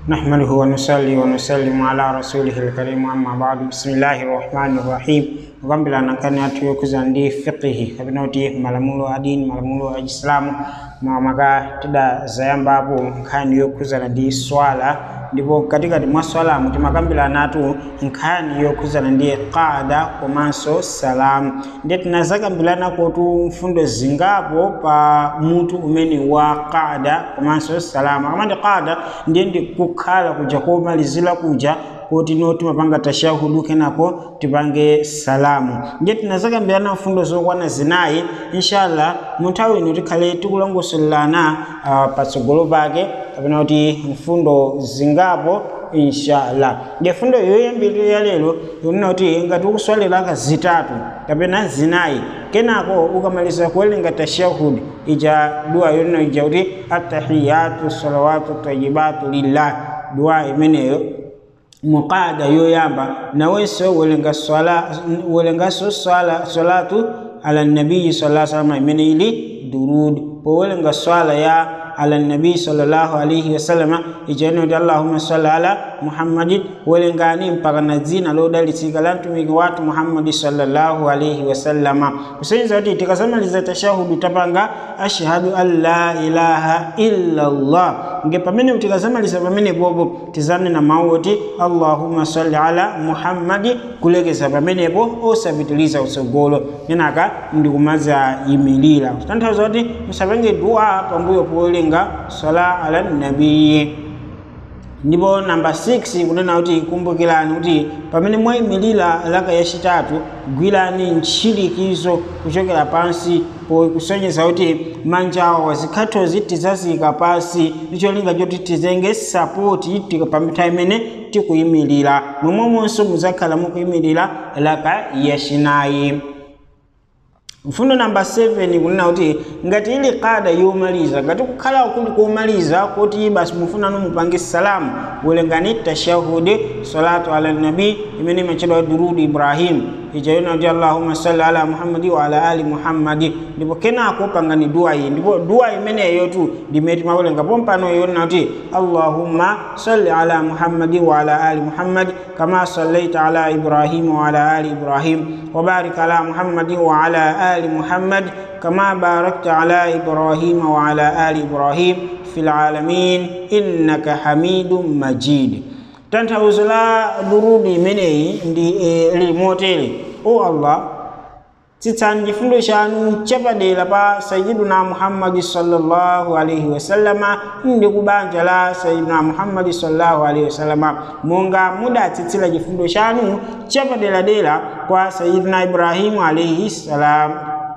نحمده ونصلي ونسلم على رسوله الكريم أما بعد بسم الله الرحمن الرحيم kugambira nankani athu yokuza ndi fiqihi kapena kuti malamulo a dini malamulo a chisilamu makamaka tidazayambapo nkhani yokuzana ndi swala ndipo katikati mwa swalamu timakambirana atu nkhani yokuzana ndi qada komanso salamu ndiye tinazakambirana kotu mfundo zingapo pa mutu umene wa qada komanso salamu akamati qada ndiye ndi kukhala kuja komalizira kuja kuti no timapanga tashahudu kenako tipange salamu ndiye tinazakambirana mfundo zokwana zinayi inshallah mu nthawi ino tikhale tikulongosolelana uh, patsogolo pake kapena kuti mfundo zingapo inshallah ndiye fundo yoyambirira lero ikunena kuti ngati ukuswalira zitatu kapena zinayi kenako ukamaliza kuwerenga tashahudi ija dua yonena ija kuti attahiyatu salawatu tayibatu lillah dua imeneyo muqada yoyamba nawenso welenga swala welengaso swala salatu ala nabii sallallahu alaihi wasallam imene ili durud po welenga swala ya ala nabii sallallahu alaihi wasallam ijene kuti allahumma salli ala muhammadin welengani mpaka na dzina lodalitsika la mtumiki wathu muhammadi sallallahu alaihi wasallama kusonyeza kuti tikasamaliza tashahudu tapanga ashhadu an la ilaha illa allah nge pamene tikasamaliza pamene popo tizanena mawu oti allahumma salli ala muhammadi kulekeza pamenepo osapitiliza utsogolo kenaka ndikumaza yimirira kutanthauza kuti musapenge dua pambuyo powerenga sala ala nabiyi ndipo namba 6 kunena kuti kumbukirani kuti pamene mwayimirira laka yachitatu gwirani ntchirikizo kuchokera pansi kusonyeza kuti manja awo wazikhathozi tizazika pansi ndicholinga choti tizenge sapoti pamita imene tikuyimirira momwemonso muzakhala mukuyimirira laka yachinayi mfundo namba 7 kunena kuti ngati ili kada yomaliza ngati kukhala kuli komaliza kuti basi mufunano mupange salamu welengani tashahudi salatu ala nabi imene imachedwa durudi ibrahim ijayona kuti allahumma salli ala muhammadi wa ala ali muhammadi ndipo kenako pangani dua iyi ndipo dua imeneyo tu ndimene timawelenga pompano yona kuti allahumma salli ala muhammadi wa ala ali muhammadi kama sallaita ala ibrahima wa ala ali ibrahim wa barik ala muhammadi wa ala ali muhammad kama barakta ala ibrahima wa ala ali ibrahim fil alamin innaka hamidun majid tanthauzo la durudi imeneyi ndi e, limotere o allah tsitsani chifundo chanu chapadera pa sayiduna muhammadi sallallahu alaihi wasallama ndi kubanja la sayiduna muhammadi sallallahu alaihi wasallama monga mudatsitsira chifundo chanu chapaderadera kwa sayiduna ibrahimu alaihi salam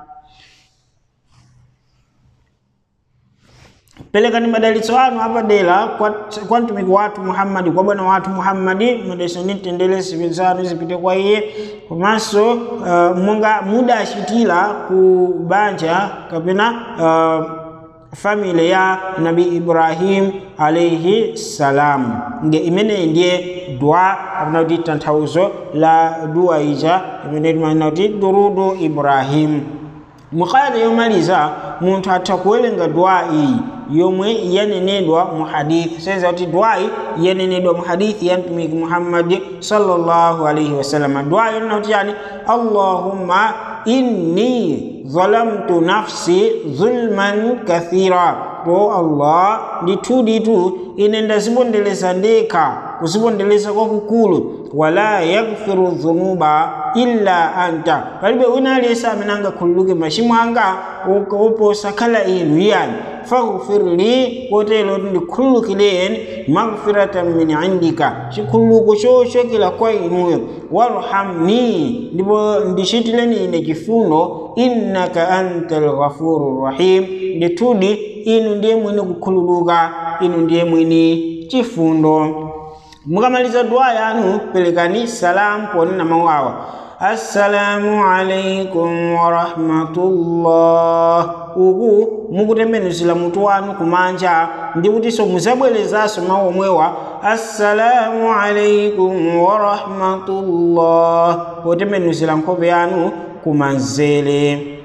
pelekani madalitso anu apadera kwa, kwa mtumiki wathu muhammadi kwa bwana wathu muhammadi madalitso ndi mtendere zanu zipite kwa iye komanso uh, monga mudachitira ku banja kapena uh, family ya nabi ibrahim alaihi salam nge imeneyi ndiye dua kapena kuti tanthauzo la dua ija imene timanena kuti durudu ibrahim muqada yomaliza munthu atha kuwerenga dua iyi yomwe yanenedwa mu hadithi saiza kuti dwayi yanenedwa mu hadithi ya mtumiki muhammadi sallallahu alaihi wasallam dua yonena kuti yani allahumma inni zalamtu nafsi zulman kathira to allah ndithu ditu ine ndazipondereza ndekha kuzipondereza kwakukulu wala yaghfiru dhunuba illa anta palibe wina aliyense amene angakhululuke machimo anga oposa khala inu yani faghfir li kotero kuti ndikhululukireni maghfiratan min indika chikhululuko chochokera kwa inuyo warhamni ndipo ndichitireni ine chifundo innaka anta lghafuru rahim ndithudi inu ndiye mwini kukhululuka inu ndiye mwini chifundo mukamaliza dua yanu pelekani salamu ponena mawu awa assalamu alaikum warahmatullah uku mukutembenuzira mutu wanu kumanja ndi kutinso muzabwerezanso mawu omwewa assalamu alaikum warahmatullah potembenuzira nkhope yanu kumanzere